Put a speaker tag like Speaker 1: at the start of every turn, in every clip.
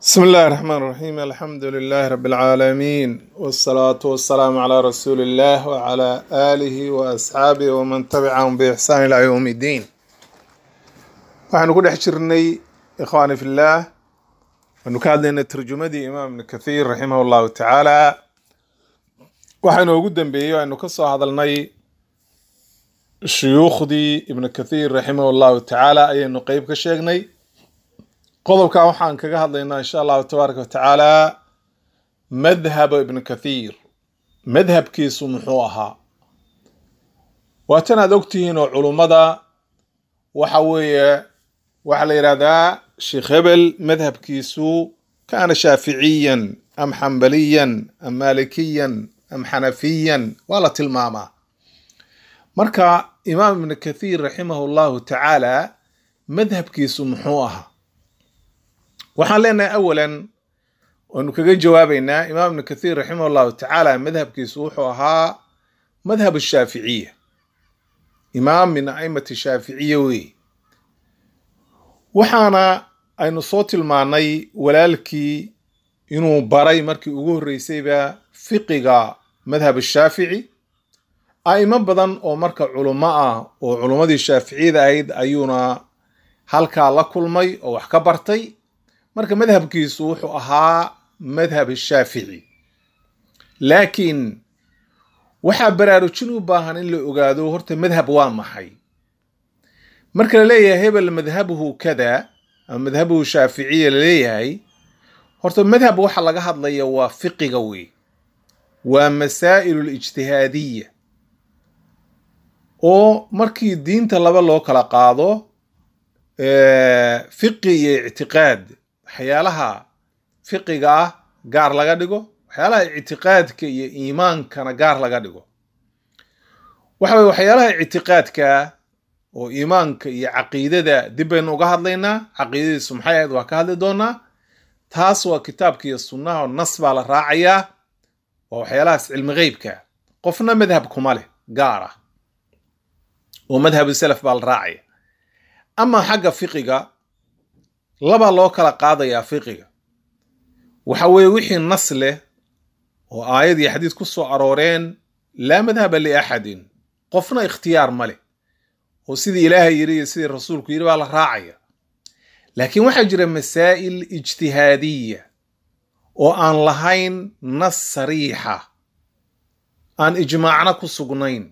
Speaker 1: بسم الله الرحمن الرحيم الحمد لله رب العالمين والصلاة والسلام على رسول الله وعلى آله وأصحابه ومن تبعهم بإحسان إلى يوم الدين waxaynu ku dhex jirnay ikhwaani fillah waynu ka hadlaynay tarjumadii imaam ibn kathiir raximah allahu tacaala waxaynu ugu dambeeyey aynu ka soo hadalnay shuyuukhdii ibn kathiir raximah allahu tacaala ayaynu qeyb ka sheegnay qodobkan waxaan kaga hadlaynaa insha allahu tabaaraka watacaala madhaba ibn kathiir madhabkiisu muxuu ahaa waatan aad ogtihiin oo culummada waxa weeye waxaa la yidhahdaa sheekh hebel madhabkiisu kaana shaaficiyan am xambaliyan am malikiyan am xanafiyan waa la tilmaamaa marka imaam ibn kathiir raximahu llahu tacaala madhabkiisu muxuu ahaa waxaan leenahay awalan waanu kaga jawaabeynaa imaam ibn kathiir raximah llahu tacaala madhabkiisu wuxuu ahaa madhab shaaficiya imaam min aimati shaaficiya wey waxaana aynu soo tilmaanay walaalkii inuu baray markii ugu horreysayba fiqiga madhab shaafici a'imo badan oo marka culummo ah oo culummadii shaaficiyada ahayd ayuuna halkaa la kulmay oo wax ka bartay marka madhabkiisu wuxuu ahaa madhab shaafici laakiin waxaa baraarujin u baahan in la ogaado horta madhab waa maxay marka la leeyahay hebel madhabuhu kada ama madhabuhu shaaficiya laleeyahay horta madhab waxa laga hadlaya waa fiqiga wey waa masaa'il lijtihaadiya oo markii diinta laba loo kala qaado fiqi iyo ictiqaad waxyaalaha fiqiga ah gaar laga dhigo waxyaalaha ictiqaadka iyo iimaankana gaar laga dhigo waxa weye waxyaalaha ictiqaadka oo iimaanka iyo caqiidada dib baynu uga hadlaynaa caqiidadiisu maxay ahayd waa ka hadli doonaa taas waa kitaabka iyo sunnaha oo nas baa la raacayaa waa waxyaalahaas cilmi qeybka qofna madhab kuma leh gaar ah oo madhabu salaf baa la raacaya ama xagga fiqiga labaa loo kala qaadayaa fiqiga waxa weeye wixii nas leh oo aayad iyo xadiis ku soo arooreen laa madhaba liaxadin qofna ikhtiyaar ma leh oo sidii ilaahay yidhi iyo sidii rasuulku yidhi baa la raacaya laakiin waxaa jira masaa'il ijtihaadiya oo aan lahayn nas sariixa aan ijmaacna ku sugnayn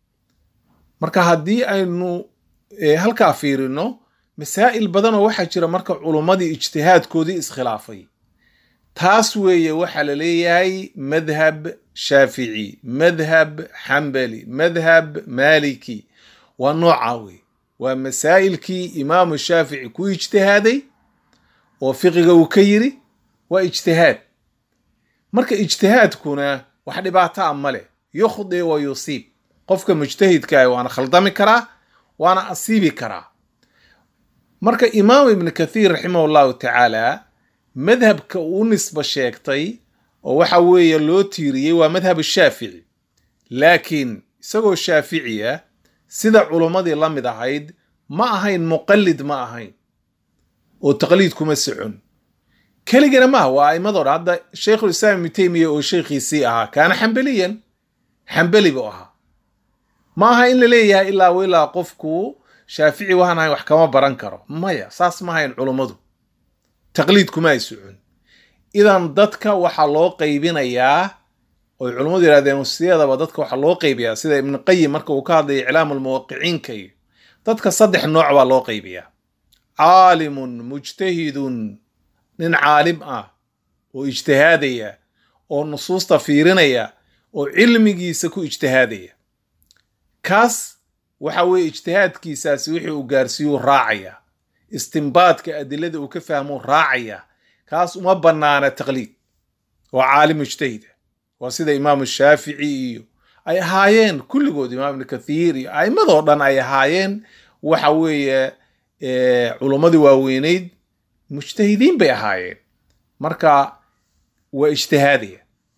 Speaker 1: marka haddii aynu halkaa fiirino masaa'il badanoo waxaa jira marka culummadii ijtihaadkoodii iskhilaafay taas weeye waxaa la leeyahay madhab shaafici madhab xambali madhab maliki waa noocaa wey waa masaa'ilkii imaamu shaafici ku ijtihaaday oo fiqiga uu ka yiri waa ijtihaad marka ijtihaadkuna wax dhibaataa ma leh yukhdi wa yusiib qofka mujtahidkaah waana khaldami karaa waana asiibi karaa marka imaam ibn kathiir raximah llahu tacaala madhabka uu nisba sheegtay oo waxa weeye loo tiiriyey waa madhab shaafici laakiin isagoo shaaficiya sida culummadii la mid ahayd ma ahayn muqallid ma ahayn oo taqliid kuma socon keligana maaha waa aimadoo dhan hadda sheikhulislaam ibnu teymiya oo sheikhiisii ahaa kaana xambeliyan xambeli buu ahaa ma aha in la leeyahay ilaa w ilaa qofku shaafici waxaan ahayn wax kama baran karo maya saas ma ahayn culummadu taqliid kuma ay socon idan dadka waxaa loo qaybinayaa oy culummadu yihahdeen siyadaba dadka waxaa loo qaybiyaa sida ibnu qayim marka uu ka hadlaya iclaamu lmuwaqiciinka iyo dadka saddex nooc baa loo qaybiyaa caalimun mujtahidun nin caalim ah oo ijtihaadaya oo nusuusta fiirinaya oo cilmigiisa ku ijtihaadaya kaas waxa weeye ijtihaadkiisaasi wixii uu gaarsiiyuu raacaya istimbaadka adilada uu ka fahmuu raacaya kaas uma bannaana taqliid waa caalim mujtahida waa sida imaamu shaafici iyo ay ahaayeen kulligood imaam ibnu kathiir iyo a'imadoo dhan ay ahaayeen waxa weeye culummadii waaweyneyd mujtahidiin bay ahaayeen marka waa ijtihaadaya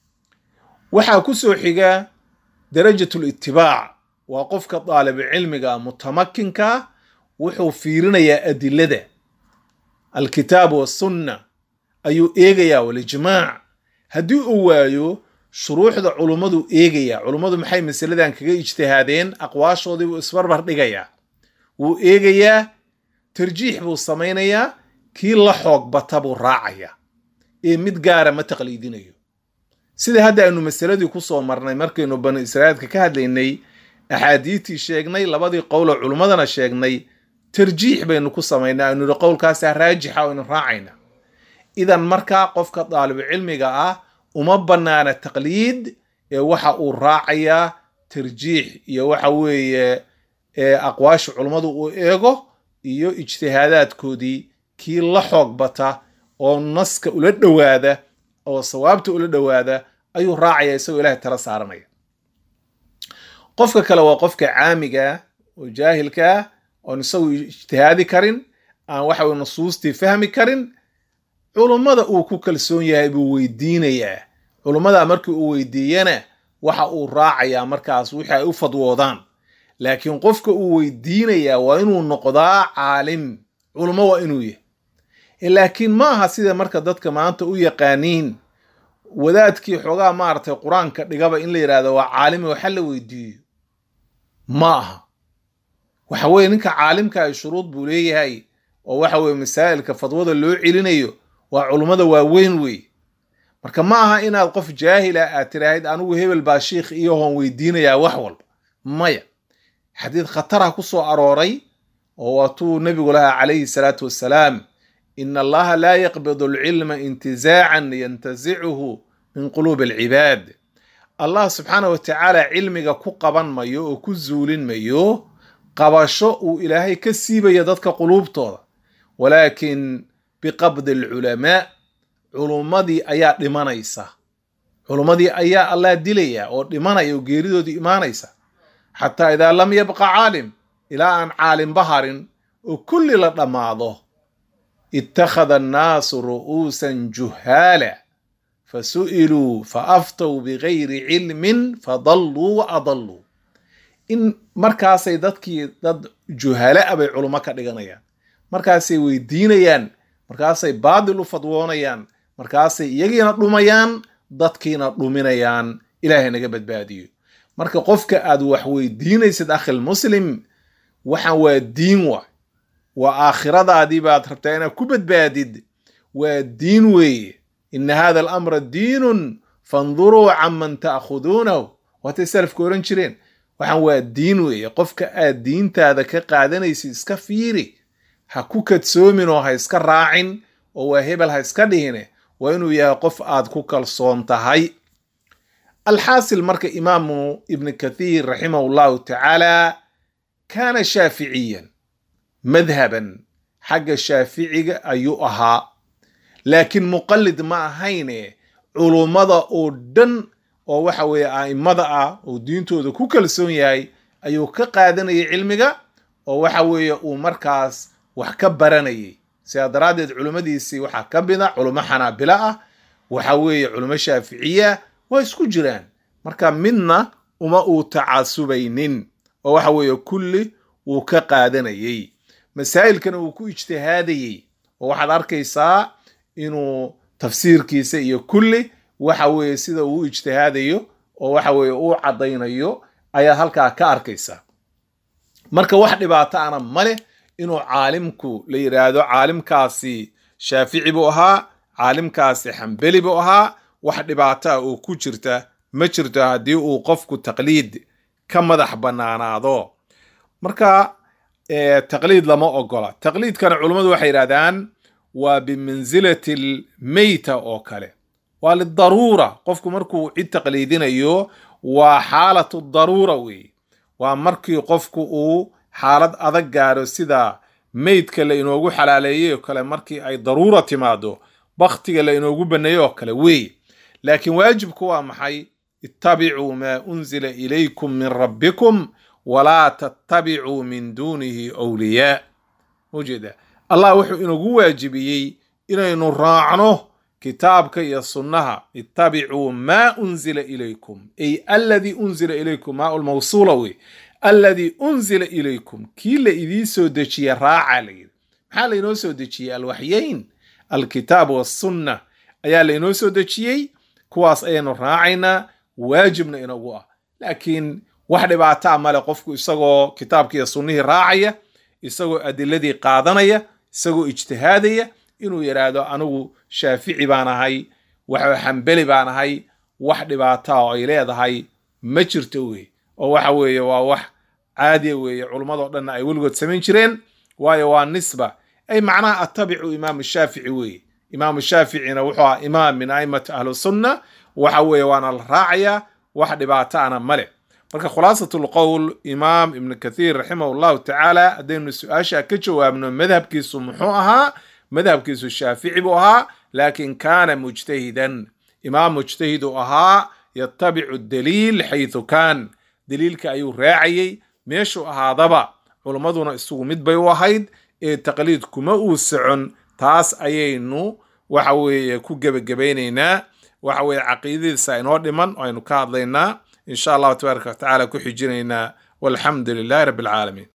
Speaker 1: waxaa ku soo xiga darajatul itibaac waa qofka daalibucilmiga mutamakinka wuxuu fiirinayaa adilada alkitaab wasunna ayuu eegayaa walijmaac haddii uu waayo shuruuxda culummadu eegayaa culummadu maxay masaladan kaga ijtihaadeen aqwaashoodii buu isbarbar dhigayaa wuu eegayaa tarjiix buu samaynayaa kii la xoog bata buu raacayaa ee mid gaara ma taqliidinayo sida hadda aynu masaladii kusoo marnay markaynu banu israa'iilka ka hadlaynay axaadiidtii sheegnay labadii qowloo culummadana sheegnay tarjiix baynu ku samaynaa aynu yihi qowlkaasaa raajixa aynu raacayna idan markaa qofka daalibucilmiga ah uma bannaana taqliid ee waxa uu raacayaa tarjiix iyo waxa weeye aqwaasha culummadu uu eego iyo ijtihaadaadkoodii kii la xoog bata oo naska ula dhowaada oo sawaabta ula dhowaada ayuu raacaya isagoo ilahay tala saaranaya qofka kale waa qofka caamiga oo jaahilkaa oon isagu ijtihaadi karin aan waxa weye nusuustii fahmi karin culummada uu ku kalsoon yahay buu weydiinayaa culummada markii uu weydiiyana waxa uu raacayaa markaas wixii ay u fadwoodaan laakiin qofka uu weydiinayaa waa inuu noqdaa caalim culummo waa inuu yahay laakiin ma aha sida marka dadka maanta u yaqaaniin wadaadkii xoogaa maaragtay qur-aanka dhigaba in la yidhahdo waa caalimi waxa la weydiiyo ma aha waxa weye ninka caalimka ay shuruud buu leeyahay oo waxa weye masaa'ilka fadwada loo celinayo waa culummada waaweyn wey marka ma aha inaad qof jaahila aad tiraahid anigu hebel baa shiikh iyohoon weydiinayaa wax walba maya xadiid khatara ku soo arooray oo waatuu nebigu lahaa calayhi salaatu wassalaam in allaha laa yaqbidu alcilma intizaacan yantazicuhu min quluubi alcibaad allah subxaana wa tacaala cilmiga ku qaban mayo oo ku zuulin mayo qabasho uu ilaahay ka siibaya dadka quluubtooda walaakin biqabdi alculamaa culummadii ayaa dhimanaysa culummadii ayaa allah dilaya oo dhimanaya oo geeridoodii imaanaysa xataa idaa lam yabqa caalim ilaa aan caalimba harin oo kulli la dhammaado ittakhada annaasu ru'uusan juhaala fasu'iluu faaftow bigayri cilmin fadalluu wa adalluu in markaasay dadkii dad juhala a bay culummo ka dhiganayaan markaasay weydiinayaan markaasay baadil u fadwoonayaan markaasay iyagiina dhumayaan dadkiina dhuminayaan ilaahay naga badbaadiyo marka qofka aad wax weydiinaysid akhil muslim waxaan waa diin wa waa aakhiradaadii baad rabtaa inaad ku badbaadid waa diin weeye ina hada alamra diinun fanduruu canman ta'khuduunahu waatay salafka ohan jireen waxaan waa diin weeye qofka aad diintaada ka qaadanaysid iska fiiri ha ku kadsoomin oo ha iska raacin oo waa hebel ha iska dhihine waa inuu yahay qof aad ku kalsoon tahay alxaasil marka imaamu ibni kathiir raximahu llahu tacaala kaana shaaficiyan madhaban xagga shaaficiga ayuu ahaa laakiin muqallid ma ahayne culummada oo dhan oo waxa weeye a'immada ah oo diintooda ku kalsoon yahay ayuu ka qaadanayay cilmiga oo waxa weeye uu markaas wax ka baranayay sidaa daraaddeed culummadiisii waxaa ka mida culummo xanaabilo ah waxa weeye culummo shaaficiya waa isku jiraan marka midna uma uu tacasubaynin oo waxa weeye kulli wuu ka qaadanayay masaa'ilkana wuu ku ijtihaadayey oo waxaad arkaysaa inuu tafsiirkiisa iyo kulli waxa weeye sida uu u ijtihaadayo oo waxa weeye uu caddaynayo ayaad halkaa ka arkaysaa marka wax dhibaato ana maleh inuu caalimku la yidhaahdo caalimkaasi shaafici buu ahaa caalimkaasi xambeli buu ahaa wax dhibaato ah oo ku jirta ma jirto haddii uu qofku taqliid ka madax bannaanaado marka taqliid lama ogola taqliidkana culummadu waxay yidhahdaan waa bimansilati almeyta oo kale waa lidaruura qofku markuu cid taqliidinayo waa xaalatu daruura weeye waa markii qofku uu xaalad adag gaaro sida meydka la inoogu xalaaleeyey oo kale markii ay daruura timaado baktiga la inoogu baneeyey oo kale weeye laakiin waajibku waa maxay ittabicuu maa unzila ilaykum min rabbikum walaa tattabicuu min duunihi wliyaa ujeeda allah wuxuu inagu waajibiyey inaynu raacno kitaabka iyo sunnaha ittabicuu maa unzila ilaykum ay alladii unzila ilaykum maa lmawsuula wey alladii unzila ilaykum kii la idiin soo dejiye raaca la yidhi maxaa laynoo soo dejiyey alwaxyayn alkitaab wasunna ayaa lainoo soo dejiyey kuwaas ayaynu raacaynaa waajibna inagu ah laakiin wax dhibaataa male qofku isagoo kitaabki iyo sunnihii raacaya isagoo adiladii qaadanaya isagoo ijtihaadaya inuu yidhaahdo anigu shaafici baan ahay waxa xambeli baan ahay wax dhibaataa oo ay leedahay ma jirto wey oo waxa weeye waa wax caadiya weeye culummadoo dhanna ay weligood samayn jireen waayo waa nisba ay macnaha attabicu imaamu shaafici weeye imaamu shaaficina wuxuu ahaa imaam min aimati ahlusunna waxa weeye waana la raacayaa wax dhibaataana male marka khulaasat lqowl imaam ibnu kathiir raximah llahu tacaala haddaynu su-aasha ka jawaabno madhabkiisu muxuu ahaa madhabkiisu shaafici buu ahaa laakin kaana mujtahidan imaam mujtahid uu ahaa yatabicu daliil xaytu kaan daliilka ayuu raacayey meeshuu ahaadaba culummaduna isugu mid bay u ahayd ee taqliid kuma uu socon taas ayaynu waxa weeye ku gebagabaynaynaa waxa weeye caqiidadiisa inoo dhiman oo aynu ka hadlaynaa in sha allahu tabaaraka wa tacaala ku xijinaynaa walxamdu lilahi rabbi alcaalamiin